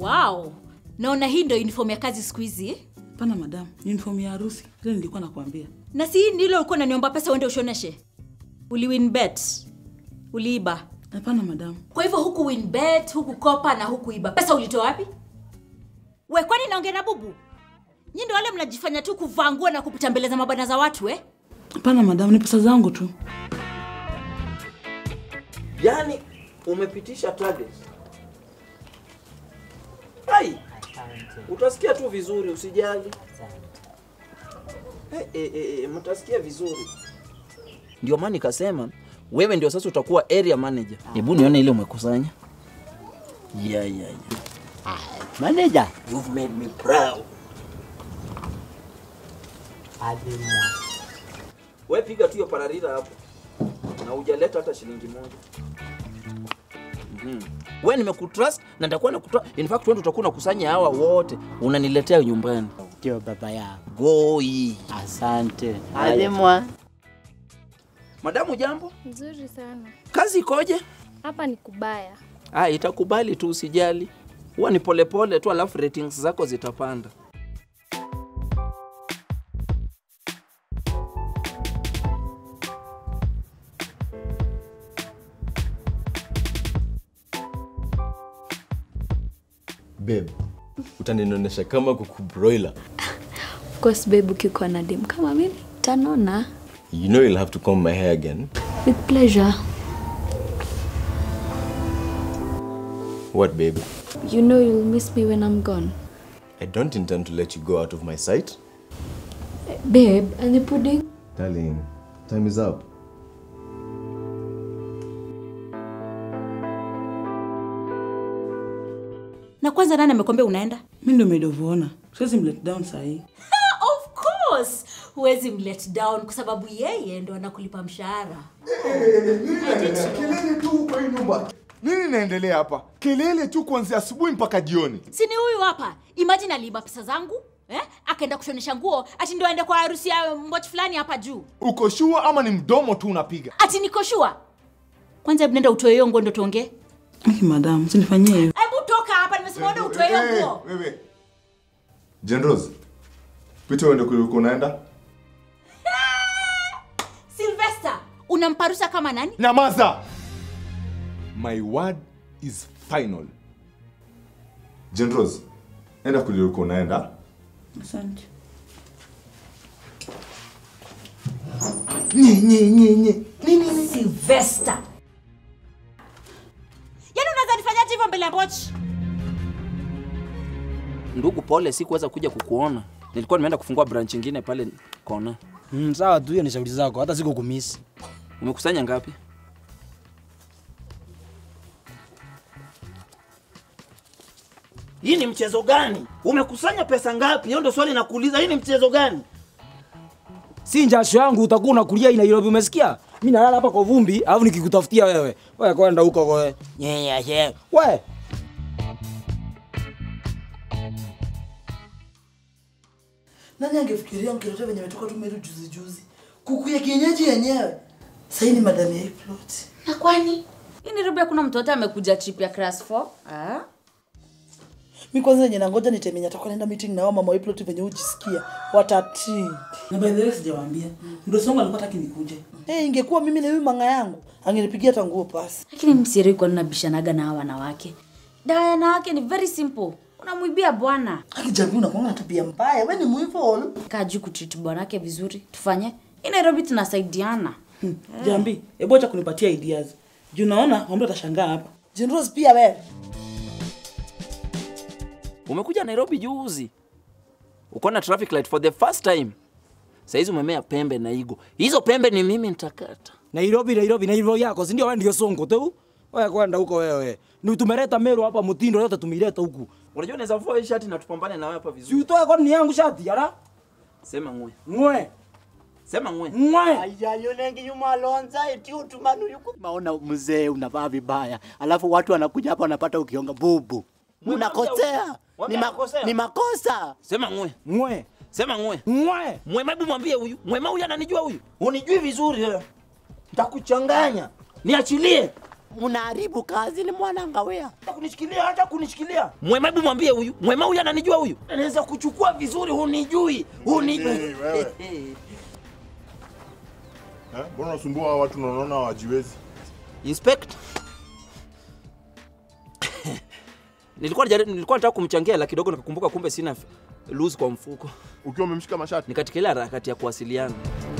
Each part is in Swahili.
wow naona hii ndio uniform ya kazi siku hizi Hapana madam, uniform ya harusi. Ile nilikuwa nakwambia. na si hii ndilo ulikuwa unaniomba pesa uende ushoneshe uliwin bet uliiba Hapana madam. kwa hivyo huku win bet huku kopa na huku iba pesa ulitoa wapi we kwani naongea na bubu nyi ndo wale mnajifanya tu kuvaa nguo na kupita mbele za mabana za watu eh? Hapana madam, ni pesa zangu tu. yaani umepitisha target ai utasikia tu vizuri usijali eh, eh, eh, eh, mtasikia vizuri ndio maana nikasema wewe ndio sasa utakuwa area manager hebu nione ile umekusanya yeah, yeah, yeah. Manager. You've made me proud. We piga tu hiyo pararira hapo na hujaleta hata shilingi moja. Mhm. We nimekutrust na nitakuwa nakutoa. In fact wewe ndio utakuwa unakusanya hawa wote unaniletea nyumbani. Ndio baba yako. Goi. Asante. Alimwa. Madamu jambo? Nzuri sana. Kazi ikoje? Hapa ni kubaya. Ah, itakubali tu usijali. Huwa ni polepole tu alafu ratings zako zitapanda. babe utaninonesha kama kuku broiler Of course babe, ukikuwa na dem kama mimi tanona you know you'll have to comb my hair again with pleasure. what babe You know you'll miss me when I'm gone. i don't intend to let you go out of my sight Babe, and the pudding? darling time is up na kwanza nani amekwambia unaenda Mimi ndio maid of honor. Siwezi mlet down saa hii. of course huwezi mlet down kwa sababu yeye ndo anakulipa mshahara kelele tu kwa hii nyumba nini inaendelea hapa kelele tu kuanzia asubuhi mpaka jioni si ni huyu hapa imagine aliiba pesa zangu eh? akaenda kushonesha nguo ati ndo aende kwa harusi ya mboch fulani hapa juu uko shua ama ni mdomo tu unapiga ati nikoshua kwanza hebu nenda utoe hiyo nguo ndo tuongee Aki madam, usinifanyie hivyo. hebu toka hapa nimesema enda utoe hiyo Eh, nguo wewe jenros pita uende kuliko unaenda silvester unamparusa kama nani nyamaza my word is final jenros enda kuliko unaenda Asante. nye nye nye nye nini nini silvester yaani unaweza nifanyaje hivyo mbele ya mbochi Ndugu, pole, sikuweza kuja kukuona. Nilikuwa nimeenda kufungua branch ingine pale kona. Mm, sawa tu, hiyo ni shauri zako, hata siko kumisi. Umekusanya ngapi? Hii ni mchezo gani? Umekusanya pesa ngapi? Hiyo ndio swali nakuuliza. Hii ni mchezo gani? Si njasho yangu utakuwa unakulia hii Nairobi, umesikia? Mimi nalala hapa kwa vumbi, alafu nikikutafutia wewe. Wewe kwenda huko kwa nyenya ye. We. Nani angefikiria mkirote venye metoka tu Meru juzi juzi, kuku ya kienyeji yenyewe. Sasa hii ni madam ya hii plot. na kwani hii nairobi hakuna mtu wote amekuja trip ya class 4 ah? Mi kwanza yenye nangoja nitemenya atakuwa naenda meeting na wao mama wa hii plot venye ujisikia watati. Na by the way sijawaambia. Ndio songa alikuwa hataki nikuje. Eh, ingekuwa mimi na huyu manga yangu angenipigia hata nguo pasi. lakini msiri kwa nabishanaga na hawa wanawake dawa ya wanawake ni very simple unamwibia bwana Akijamii unakuwa na tabia mbaya, wewe ni mwivu. kaa juu kutreat bwanake vizuri tufanye hii nairobi tunasaidiana Hmm. Jambi, hebu acha kunipatia ideas. Juu naona mtu atashangaa hapa. Jinros pia wewe. Umekuja Nairobi juzi, uko na traffic light for the first time. Saizi umemea pembe na igo. Hizo pembe ni mimi nitakata. Nairobi, Nairobi, Nairobi yako, si ndio wewe ndio songo tu? Wewe kwenda huko wewe. Ni tumeleta Meru hapa mtindo yote tumeileta huku. Unajua naweza vua hii shati na tupambane na wewe hapa Si vizuri. utoe kwa ni yangu shati, yara? Sema ngwe. Ngwe. Sema ngwe. Ngwe. Ayayonengi yumalonza eti utumanu yuko. Maona mzee unavaa vibaya, alafu watu wanakuja hapa wanapata ukionga bubu. Unakosea. Ni, ma ni makosa. Sema ngwe. Ngwe. Sema ngwe. Ngwe. Mwema, hebu mwambie huyu. Mwema huyu ananijua huyu. Unijui vizuri wewe. Nitakuchanganya. Niachilie. mnaharibu kazi ni mwanangawea. kunishikilia hata kunishikilia Mwema, hebu mwambie huyu. Mwema huyu ananijua huyu. naweza kuchukua vizuri hunijui hunijui Hey, wewe. Eh, Mbona unasumbua hawa watu na unaona hawajiwezi? Inspect. nilikuwa najaribu, nilikuwa nataka kumchangia la kidogo nikakumbuka kumbe sina f- loose kwa mfuko. Ukiwa umemshika mashati. Ni katika ile harakati ya kuwasiliana.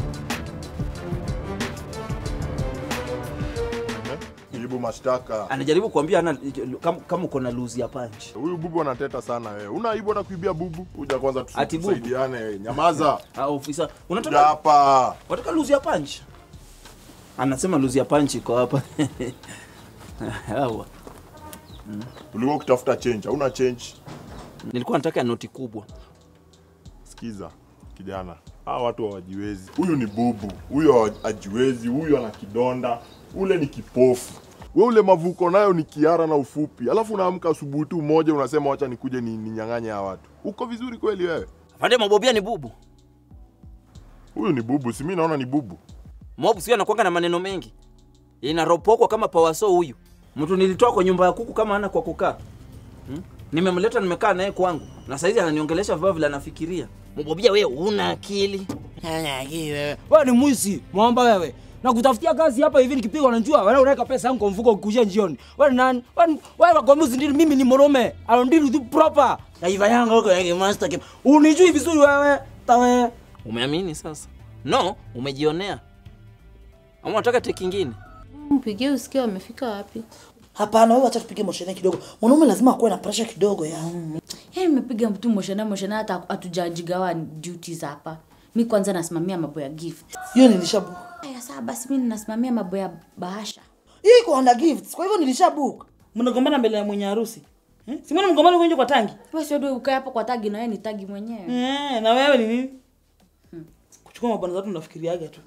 Eh? Jibu mashtaka. Anajaribu kuambia ana kama, kama uko na loose ya punch. Huyu bubu anateta sana wewe. Una aibu hata kuibia bubu? Kuja kwanza tusi- Ati bubu? tusaidiane. Nyamaza. Ah, ofisa, Kuja unataka hapa. unataka loose ya punch? Anasema loose ya punch iko hapa. Hawa. Ulikuwa ukitafuta change. Hauna change. Nilikuwa nataka noti kubwa. Sikiza kijana, hawa watu hawajiwezi. Huyu ni bubu, huyu hawa- hajiwezi, huyu ana kidonda, ule ni kipofu. We ule mavuko nayo ni kiara na ufupi, alafu unaamka asubuhi tu moja unasema wacha nikuje ni, ninyang'anye hawa watu. Uko vizuri kweli wewe? Afande Mabobia ni bubu. Huyu ni bubu, si mimi naona ni bubu. Mob sio anakuanga na maneno mengi. Inaropokwa kama pawaso huyu. Mtu nilitoa kwa nyumba ya kuku kama ana kwa kukaa. Hmm? Nimemleta nimekaa naye kwangu. Na saizi ananiongelesha vibaya vile anafikiria. Mobobia wewe una akili. wewe ni mwizi mwamba wewe na kutafutia kazi hapa hivi nikipigwa na njua wewe unaweka pesa yangu kwa mfuko ukikujia njioni wewe ni nani wewe ni- wewe kwa mwizi ndini mimi ni morome I don't deal with you proper kaiva yangu huko yake master game unijui vizuri wewe tawe Umeamini sasa? No, umejionea. Ama unataka teki kingine? Mpigie usikie wamefika wapi. Hapana, wewe acha tupige moshene kidogo. Mwanaume lazima akuwe na pressure kidogo ya. Yaani nimepiga mtu moshana moshana hata hatujajigawa duties hapa. Mi kwanza nasimamia mambo ya gift. Hiyo nilishabook. Aya saa basi mi nasimamia mambo ya bahasha. Hiyo iko under gifts. Kwa hivyo nilishabook. mnagombana mbele ya mwenye harusi eh? si mbona mgombana huko nje kwa tangi Wewe sio ndio ukae hapo kwa tagi na wewe ni tagi mwenyewe. eh, na wewe ni nini kuchukua mabwana za watu unafikiriaga tu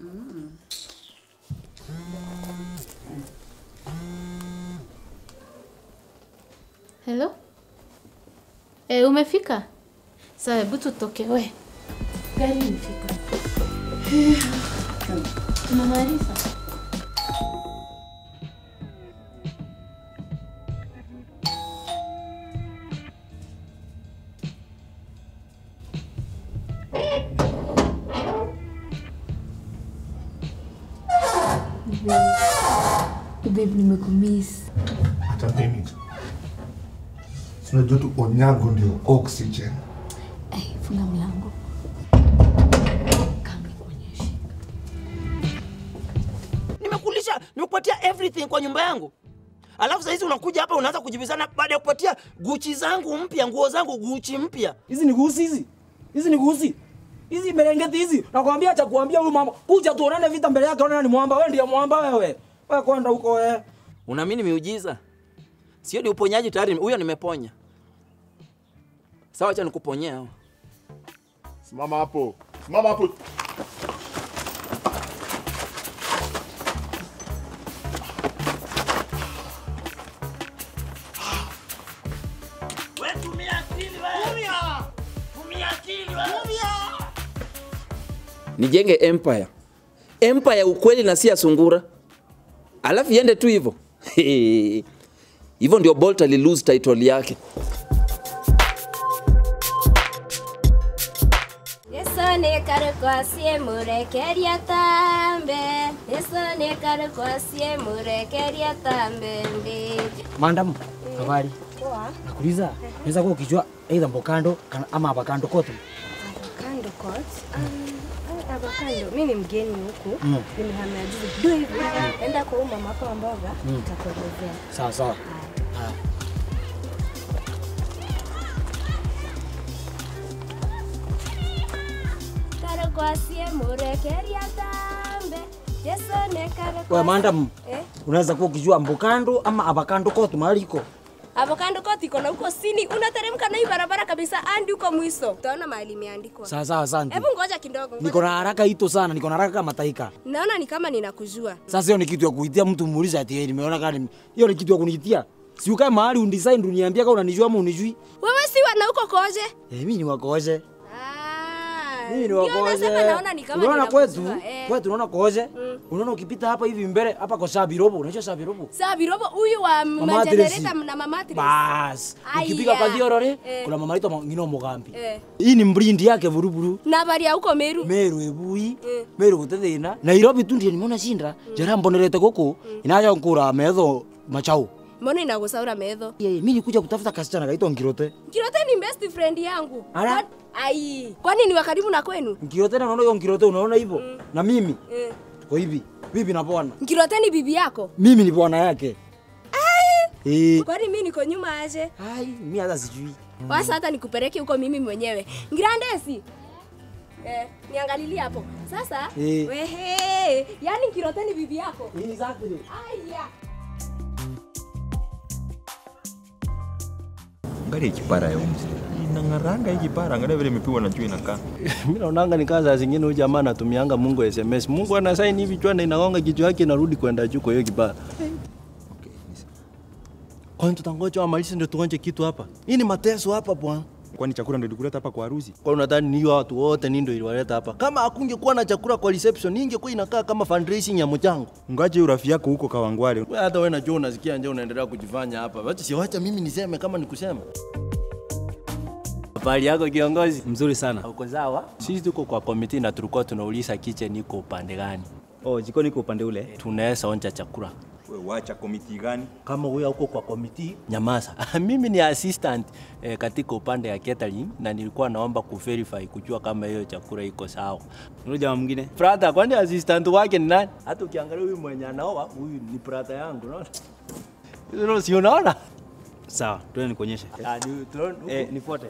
Hello? Eh, umefika? Sawa, hebu tutoke. We. Gari imefika. Tunamaliza. Babe, nimekumiss. hata mimi tu sinajua tu onyango ndio oxygen Eh, funga mlango. Kama nikuonyeshe. Nimekulisha, nimekupatia everything kwa nyumba yangu. Alafu sasa hizi unakuja hapa unaanza kujibizana baada ya kupatia Gucci zangu mpya, nguo zangu Gucci mpya. hizi ni gusi hizi hizi ni gusi hizi merengeti hizi nakwambia cha kuambia huyu mama kuja tuonane vita mbele yake ona ni mwamba wewe ndiye mwamba wewe wewe kwenda huko wewe Unaamini miujiza? Sio ni uponyaji tayari, huyo nimeponya. Sawa, acha nikuponyea. Simama hapo, simama hapo. Wewe tumia akili wewe. Tumia. Tumia akili wewe. Tumia. Nijenge empire. Empire ya ukweli na si ya sungura. Alafu iende tu hivyo. Hivyo ndio Bolt ali lose title yake. Yesu nĩ karũkwa ciĩ mũrekeria tambe Yesu nĩ karũkwa ciĩ mũrekeria tambe ndĩ Mandam, habari. Poa. Nakuuliza, unaweza kuwa ukijua aidha mbokando kana- ama abakando kote. Avocado court. Um, avocado. Mi ni mgeni huku. Mm. Nimehamia juzi. Do hivi. Enda kwa huyu mama hapa wa mboga. Mm. Nitakuelezea. Sawa sawa. Haya. Karũkwa ciĩ mũrekeria tambe Yesu nĩ karũkwa Wewe mandam, Eh? unaweza kuwa ukijua mbokando ama abakando kote mahali iko. Avocado court iko na huko sini. Unateremka na hii barabara kabisa hadi huko mwisho. Utaona mahali imeandikwa. Sawa sawa, asante. Hebu ngoja kidogo. Niko na haraka hito sana, niko na haraka kama taika. Naona ni kama ninakujua. Sasa hiyo ni kitu ya kuitia mtu muulize ati yeye nimeona kama ni- hiyo ni kitu ya kuniitia. Si ukae mahali undesign uniambia kama unanijua ama unijui. Wewe si wana huko koje? Eh, mimi ni wakoje. Ah, Mimi ni Ndio wakoze. nasema naona ni kama Unaona kwetu? ninakujua, eh. Kwetu unaona koze? Unaona ukipita hapa hivi mbele hapa kwa Sabirobo, unajua Sabirobo? Saa Birobo huyu wa Mama majenereta Tracy. na mama Tracy. Bas. Aya. Ukipika kwa Thiorore, Eh. kuna mama anaitwa Ngino Mugambi. Eh. Hii ni mbrindi yake buruburu. Na bari ya huko Meru. Meru ebui, Eh. Meru gutethina. Nairobi tu ndiye nimeona shinda. Jara mbonerete guku. Inaja nkura metho machau. Mbona inagusaura medho? Ye, mimi nikuja kutafuta kasichana kaitwa Ngirote. Kirote ni best friend yangu. Ala. Kwa- Ai, kwani ni wa karibu na kwenu? Ngirote na unaona hiyo Ngirote unaona hivyo? Na mimi Eh. tuko hivi. Bibi na bwana. Kirote ni bibi yako? Mimi ni bwana yake. Eh. Kwani mimi niko nyuma aje? Ai, mimi hata sijui. Wasa hata nikupeleke huko mimi mwenyewe. Ngirandesi. Eh, niangalilie hapo. Sasa, Eh. wehe, yani Kirote ni bibi yako? Exactly. Aya. Angalia kipara ya umzi. Inang'aranga hii kipara, angalia vile imepigwa na jua inakaa. Mimi naonanga ni kaza zingine huyu jamaa anatumianga Mungu SMS. Mungu ana sign hivi chwa na inagonga kichwa yake inarudi kwenda juu kwa hiyo kibara. Kwani tutangoja wamalize ndio tuonje kitu hapa? Hii ni mateso hapa bwana. Kwani chakula ndio ilikuleta hapa kwa harusi? Kwa unadhani ni hiyo watu wote ni ndio iliwaleta hapa? Kama hakungekuwa na chakula kwa reception, ingekuwa inakaa kama fundraising ya mchango. Ngaje urafi yako huko Kawangwale. Wewe hata wewe najua unasikia nje unaendelea kujifanya hapa. Wacha si wacha mimi niseme kama nikusema. Habari yako kiongozi? Mzuri sana. Uko sawa? Sisi tuko kwa komiti na tulikuwa tunauliza kitchen iko upande gani. Oh, jikoni iko upande ule. Tunaweza onja chakula. Wewe wacha komiti gani? Kama wewe uko kwa komiti, nyamaza. mimi ni assistant eh, katika upande ya catering na nilikuwa naomba kuverify kujua kama hiyo chakula iko sawa. Yule jamaa mwingine? Brother, kwani assistant wake ni nani? Hata ukiangalia huyu mwenye anaoa, huyu ni brother yangu, unaona? Hilo si unaona? Sawa, twende nikuonyeshe. Ah, ni tuone. Eh, nifuate.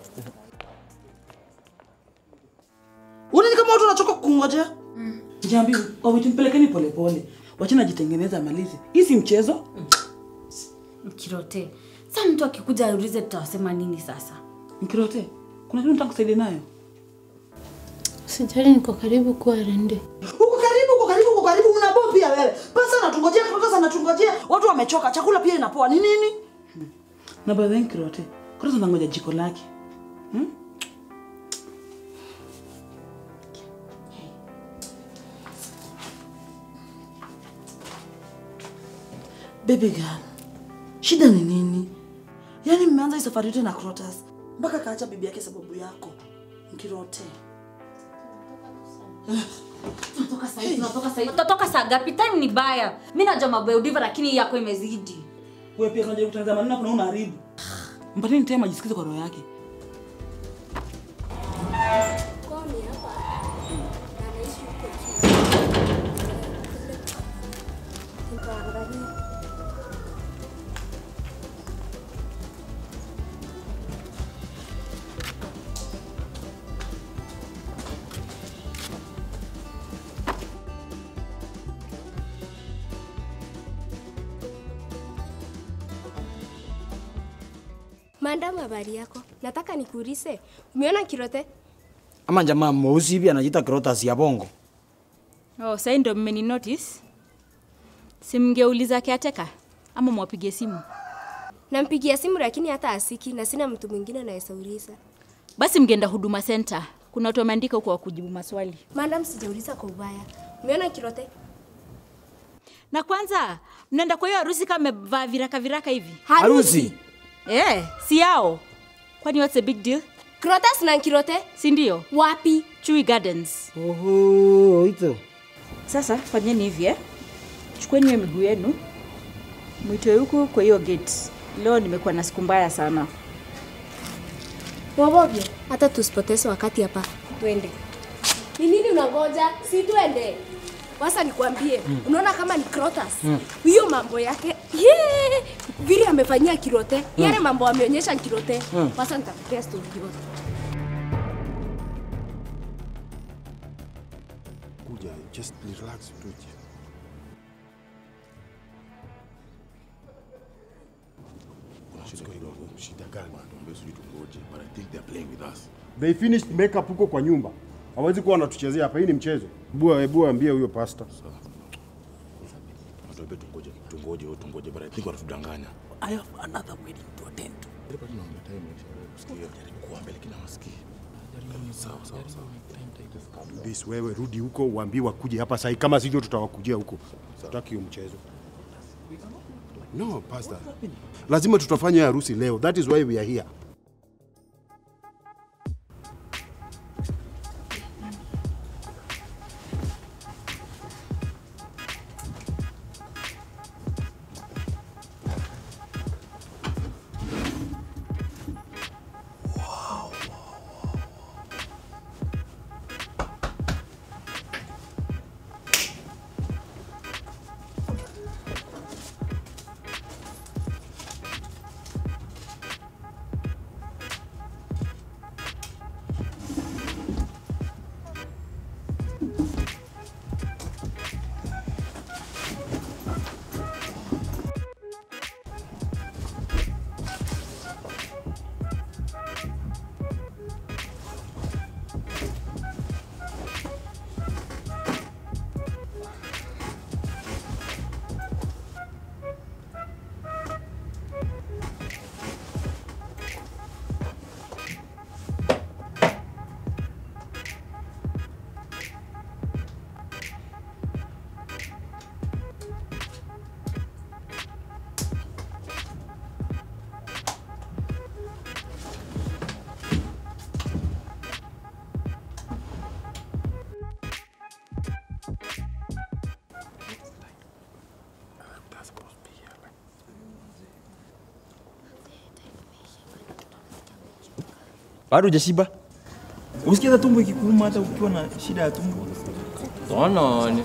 Unaona kama watu wanachoka kungojea? Jambi, wawitu mpelekeni polepole. Wachana jitengeneza malizi. Hii si mchezo. Mkirote. Sasa mtu akikuja aulize tutawasema nini sasa? Mkirote, kuna kitu nataka kusaidia nayo. Sijali, niko karibu kuwa rende. Uko karibu, uko karibu, uko karibu, unabo pia wewe. Pesa anatungojea, pesa anatungojea. Watu wamechoka, chakula pia inapoa. Ni nini? Na by the way, Mkirote, kwanza nangoja jiko lake. Hmm? Baby girl, shida ni nini? Yaani mmeanza hii safari yote na Crotus mpaka kaacha bibi yake sababu yako. Mkirote. Tunatoka saa hii, tunatoka saa hii. Tutatoka saa ngapi? Time ni baya. Mimi najua mambo ya udiva lakini hii yako imezidi. Wewe pia unajaribu kutengeneza maneno kuna unaharibu. Mpateni time ajisikize kwa roho yake. Madam, habari yako? Nataka nikuulize. Umeona Kirote? Ama jamaa mweusi hivi anajiita Crotas ya bongo. Oh, sasa ndio mmeni notice. Simngeuliza kiateka ama mwapigie simu. Nampigia simu lakini hata asiki na sina mtu mwingine anayesauliza. Basi mgeenda huduma center. Kuna watu wameandika huko wa kujibu maswali. Madam, sijauliza kwa ubaya. Umeona Kirote? Na kwanza mnaenda kwa hiyo harusi kama mmevaa viraka viraka hivi. Harusi? Eh, si yao. Kwani what's the big deal? Crotas na Kirote? Si ndio? Wapi? Chui Gardens. Oho, ito. Sasa fanyeni hivi eh. Chukueni hiyo miguu yenu. Mwitoe huku kwa hiyo gate. Leo nimekuwa na siku mbaya sana. Wabovyo, hata tusipoteze wakati hapa. Twende. Ni nini unangoja? Si twende. Sasa nikwambie, Mm. unaona kama ni Crotas. Mm. Hiyo mambo yake, yeah! vile amefanyia Kirote, Mm. yale mambo ameonyesha Kirote. Mm. Sasa nitakupea story yote. Kuja, just relax tuje. Shida gani? But I think they're playing with us. They finished makeup huko kwa nyumba. Hawezi kuwa wanatuchezea hapa, hii ni mchezo. Bua, hebu ambie huyo pasta. Watuambie tungoje, tungoje, wewe tungoje, but I think wanatudanganya. I have another wedding to attend to. Ile bado naomba time kusikia. Jaribu kuambia lakini hawasikii. Sawa, sawa, sawa. Bis, wewe rudi huko uambie wakuje hapa sahi, kama sivyo tutawakujia huko. Sitaki hiyo mchezo. No, pastor. Lazima tutafanya harusi leo. That is why we are here. Bado hujashiba? Usikia hata tumbo ikikuuma hata ukiwa na shida ya tumbo? Tonone.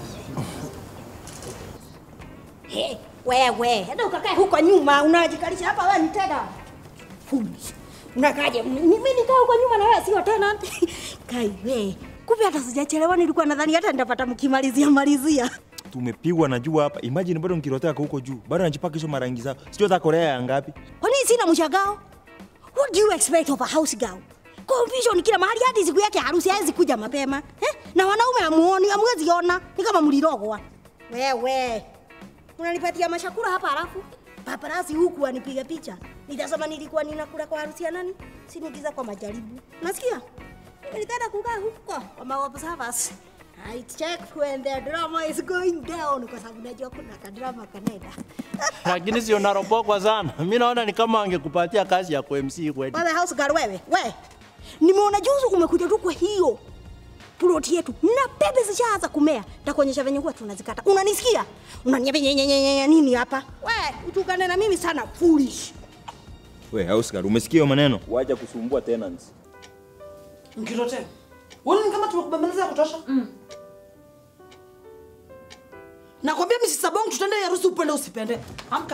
He, wewe, hata ukakae huko nyuma unajikalisha hapa wewe ni tena. Foolish. Unakaje? Mimi nikaa huko nyuma na wewe sio tena. Kai we. Kumbe hata sijachelewa nilikuwa nadhani hata nitapata mkimalizia malizia. Tumepigwa na jua hapa. Imagine bado nikirotea huko juu. Bado najipaka hizo marangi zao. Sijui hata Korea ya ngapi. Kwa nini sina mshangao? What do you expect of a house girl? Confusion kila mahali hadi siku yake ya harusi hawezi kuja mapema. Eh? Na wanaume amuoni, hamwezi ona. Ni kama mlirogwa. Wewe. Unanipatia mashakura hapa halafu paparazzi huku anipiga picha. Nitasema nilikuwa ninakula kwa harusi ya nani? Sinigiza kwa majaribu. Nasikia? Nilitaka kukaa huko kwa ma observers. I check when the drama is going down kwa sababu najua kuna kadrama kanaenda. Lakini sio naropokwa sana. Mimi naona ni kama angekupatia kazi ya MC kweli. Wewe house girl wewe, we. Nimeona juzi umekuja tu kwa hiyo ploti yetu na pepe zishaanza kumea. Nitakuonyesha venye huwa tunazikata. Unanisikia? Unaniambia nyenyenyenye nini hapa? We, utukane na mimi sana foolish. We, Oscar, umesikia hiyo maneno? Wacha kusumbua tenants. Mkirote. Wewe ni kama tumekubembeleza ya kutosha? Mm. Nakwambia Mrs. Sabong tutende harusi upende usipende. Amka.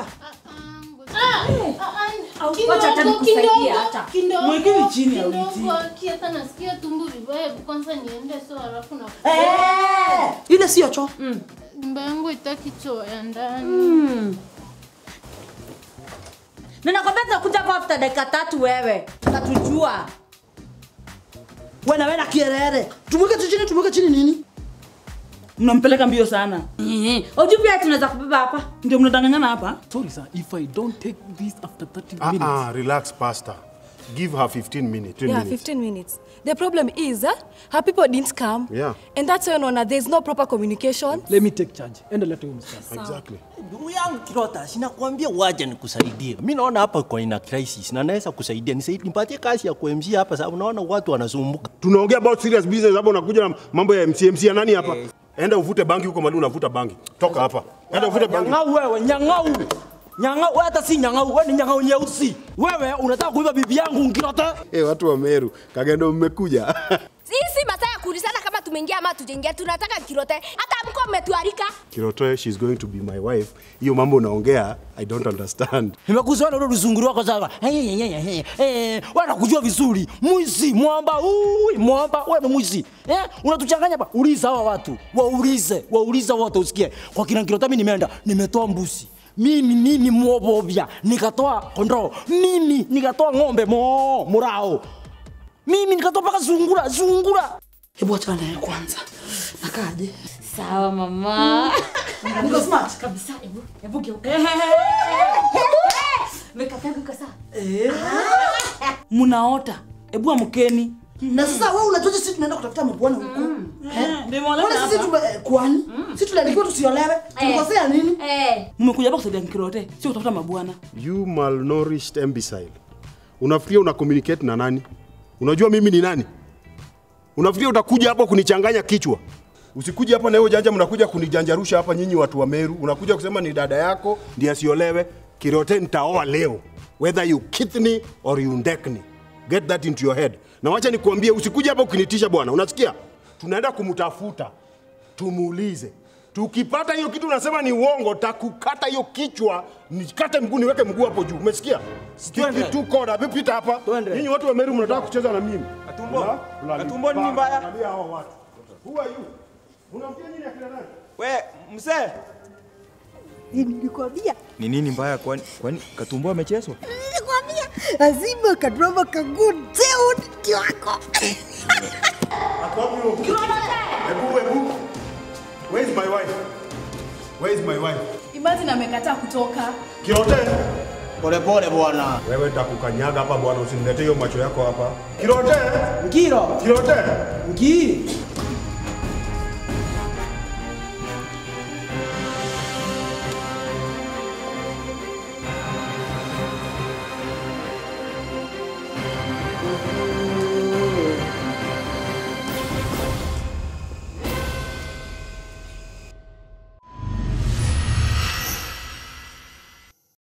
Wacha hata nikusaidie hata. Mwekeni chini ya Kidogo, hata nasikia tumbo vibaya, kwanza niende so alafu na Eh! Ile sio choo. Mm. Nyumba yangu itaki choo ya ndani. Mm. Ninakwambia tunakuja hapa after dakika tatu wewe. Utatujua. Wewe na wewe na kierere. Tumweke tu chini, tumweke chini nini? Mnampeleka mbio sana. Oju pia tunaweza kubeba hapa. Ndio mnadanganyana hapa. Sorry, sir, if I don't take this after 30 Ah, minutes. ah, relax, pastor. Give her 15 minutes. 10 yeah, minutes. 15 minutes. The problem is uh, her people didn't come. Yeah. And that's why Nona, there's no proper communication. Let me take charge. Enda leta huyo msichana. Exactly. Ndugu yangu Kirota, sinakwambia waje nikusaidie. Mimi naona hapa kwa ina crisis na naweza kusaidia. Nisaidie nipatie kazi ya kuMC hapa sababu naona watu wanasumbuka. Tunaongea about serious business hapa unakuja na mambo ya MC MC ya nani hapa? Enda uvute bangi huko mali unavuta bangi. Toka hapa. Enda uvute bangi. Nyang'au wewe, nyang'au. Nyang'au, wewe hata si nyang'au, wewe ni nyang'au nyeusi. Wewe unataka kuiba bibi yangu Nkirota? Eh, watu wa Meru, Kagendo mmekuja. Sisi masaa ya kuulizana kama tumeingia ama tujaingia, tunataka kirote. Hata mko mmetualika. Kirotoe, she's going to be my wife. Hiyo mambo unaongea, I don't understand. Nimekuzoea ule luzunguri wako sasa. Eh, eh, eh, eh, eh, wewe nakujua vizuri. Mwizi, mwamba, ui, mwamba, wewe ni mwizi. Eh, unatuchanganya hapa. Uliza hawa watu. Waulize, waulize wote usikie. Kwa kina Nkirota mimi nimeenda, nimetoa mbuzi. Mimi mimi mwobobya, nikatoa kondoo. Mimi nikatoa ng'ombe mo murao. Mimi nikatoa paka zungura, zungura. Hebu acha naye kwanza. Nakaje? Sawa mama. Niko smart. Kabisa. Hebu hebu geuka. Makeup yangu iko sawa. Mnaota. Hebu amkeni. na sasa wewe unajuaje sisi tunaenda kutafuta mabwana huko Eh? ndio mwaleta Kwani sisi hapa. tume eh, kwani sisi tuliandikiwa tusiolewe tulikosea nini mmekuja hapa kusaidia Nkirote, sio kutafuta mabwana. You malnourished imbecile. Unafikiria una communicate na nani? Unajua mimi ni nani? Unafikiria utakuja hapa kunichanganya kichwa? Usikuja hapa na hiyo janja, mnakuja kunijanjarusha hapa nyinyi watu wa Meru. Unakuja kusema ni dada yako ndiye asiolewe. Kirote nitaoa leo, whether you kithni or you ndekni. Get that into your head. Na wacha nikuambie, usikuja hapa ukinitisha bwana, unasikia? Tunaenda kumtafuta, tumuulize. Tukipata hiyo kitu unasema ni uongo, takukata hiyo kichwa, nikate mguu, niweke mguu hapo juu. Umesikia? Stick it to code. Hebu pita hapa. Nyinyi watu wa Meru mnataka kucheza na mimi. Katumbo. La- la- Katumbo nini mbaya? Angalia hao watu. Who are you? Unampia nini akina nani? We, mzee. Nilikwambia, Ni nini mbaya kwani kwani Katumbo amechezwa? nilikwambia lazima kadrama kagudeu ndio wako. Hebu hebu. Where is my wife? Where is my wife? Imagine amekataa kutoka. Kirote. Pole pole bwana. Wewe nitakukanyaga hapa bwana, usiniletee hiyo macho yako hapa. Kirote. Ngiro. Kirote. Ngi.